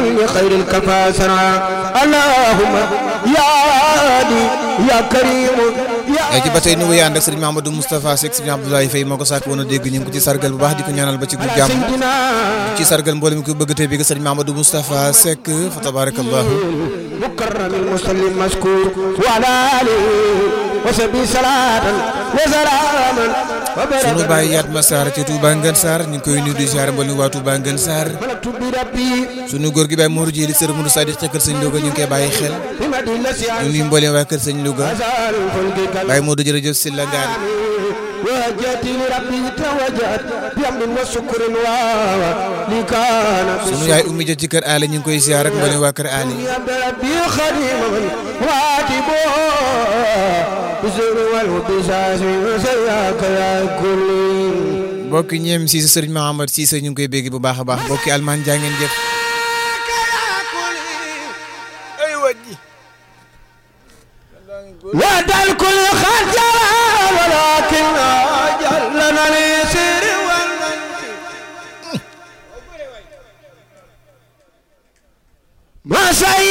خير الكفاسرة اللهم يا هادي يا كريم ci ba tey nu wéy ànd ak sëriñ Mahamadou Moustapha Seck sëriñ Abdoulaye Faye moo ko sàkk woon a dégg ñu ngi ko ci sargal bu baax di ko ñaanal ba ci gu jàmm سيدنا ci sargal mboolem mi ko bëgg tey bi nga sëriñ Mahamadou Moustapha Seck fa tabarakallahu مكرم المسلم مشكور وعلى آله وسبي صلاة وسلاما sunu وبركة bàyyi yaat ma Sarr ci Touba Ngën Sarr ñu ngi koy nuyu di ziar mboolem waa Touba Ngën Sarr ملكت بربي sunu góor gi Baye Mourou Diéli sër Mourou Sadiq ca kër sëñ Louga ñu ngi koy bàyyi xel بمدينة ñu nuyu mboolem waa kër sëñ Louga أزال الفلك Baye Modou jërëjëf si la ngaar وجهت لربي توجهت بأمر وشكر لي كان sunu yaay ummi ja ci kër aale ñu ngi koy ziar ak mboolem waa kër aale يا ربي خديما واجبه بزر والبساس وسياك يا كل mbokki ñeem si sëriñ Mahamad Cissé ñu ngi koy bégg bu baax a baax mbokki almaan jaa ngeen jëf ay wajji وعد الكل خجل ولكن أجلنا ليسير ما سيد